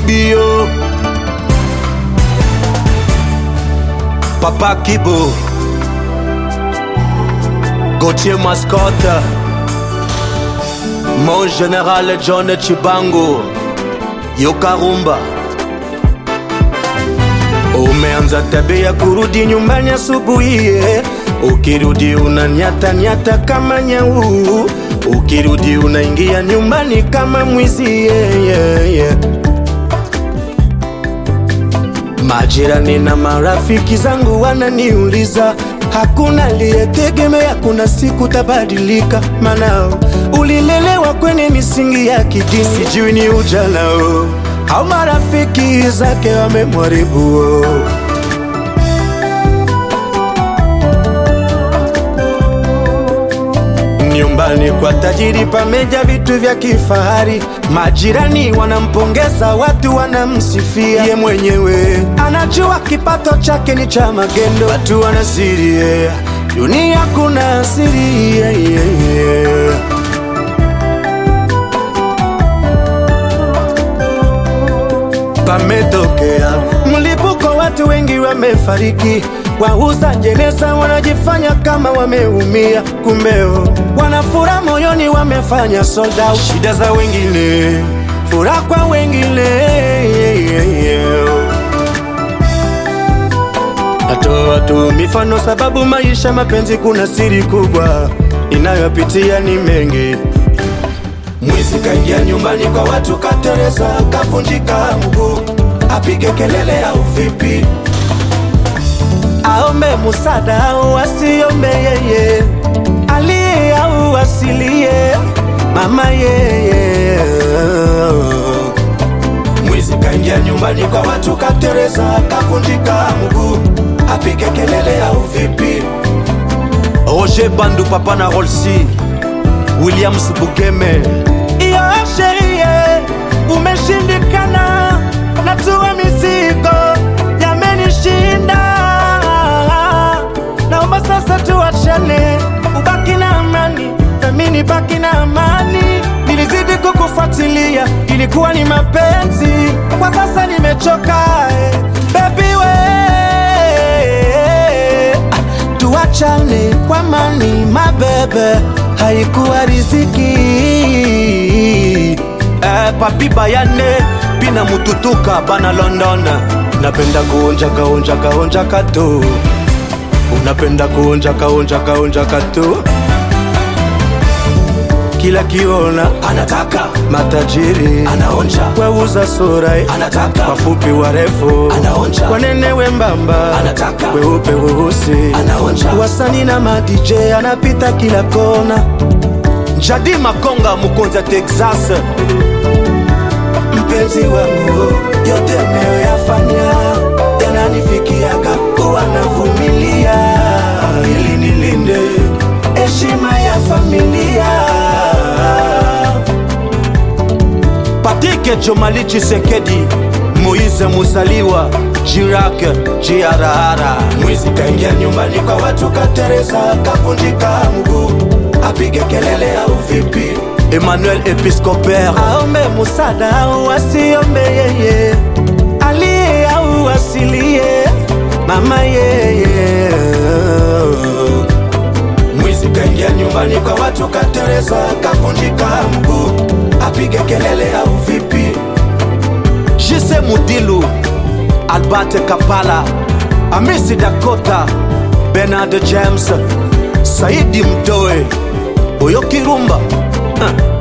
Kibio Papa Kibo Gauthier Mascotte Mon général John Chibango Yokarumba Umeanza tabia kurudi nyumbani asubuhi, eh. ukirudi unanyata nyata kama nyau, ukirudi unaingia nyumbani kama mwizi yeah, yeah, yeah. Majirani na marafiki zangu wananiuliza, hakuna aliyetegemea kuna siku tabadilika, maana ulilelewa kwenye misingi ya kidini, sijui ni ujana oh, au marafiki zake wamemharibu oh. Nyumbani kwa tajiri pameja vitu vya kifahari, majirani wanampongeza, watu wanamsifia. Ye mwenyewe anajua kipato chake ni cha magendo, watu wanasiri yeah. Dunia kuna siri yeah, yeah, yeah. Pametokea mlipuko, watu wengi wamefariki. Wauza jeneza wanajifanya kama wameumia, kumbeo wanafura moyoni, wamefanya sold out. Shida za wengine, furaha kwa wengine. Natoa tu mifano sababu maisha mapenzi, kuna siri kubwa inayopitia ni mengi. Mwizi kaingia nyumbani kwa watu, katereza, kavunjika mguu, apige kelele au vipi? Aombe musada au asiombe yeye, aliye au asilie, mama yeye. Mwizi kaingia nyumbani kwa watu, katereza, kavunjika mguu, apige kelele au vipi? Roger Bandu, papa na Rolsi, Williams Bugeme iyo sherie umeshindikana, natua mizigo yamenishinda, naomba sasa tuachane, ubaki na amani nami nibaki na amani. Nilizidi kukufuatilia, ilikuwa ni mapenzi, kwa sasa nimechoka eh, baby we Ah, tuachane kwa mani mabebe, haikuwa riziki eh, papi bayane bina mututuka bana London, napenda kuonja kaonja kaonja kato, unapenda kuonja kaonja kaonja kato kila kiona anataka matajiri anaonja weuza sura Anataka. wafupi warefu Anaonja. wanene wembamba Anataka. weupe weusi Anaonja. wasani na madj anapita kila kona jadi makonga mukonza texas mpenzi wangu yote nayoyafanya yananifikiaga kuwa navumilia ili nilinde heshima ya familia Patike Jomali Chisekedi Moise Musaliwa Jirake Jiarahara mwizi kaingia nyumbani kwa watu katereza kavunjika mguu apige kelele au vipi Emmanuel Episcopere aombe musada au asiombe yeye aliye au asilie mama yeye mwizi kaingia nyumbani kwa watu katereza kavunjika mguu apige kelele au vipi Jise Mudilu Albert Kapala Amisi Dakota Bernard James Saidi Mdoe Boyo Kirumba uh.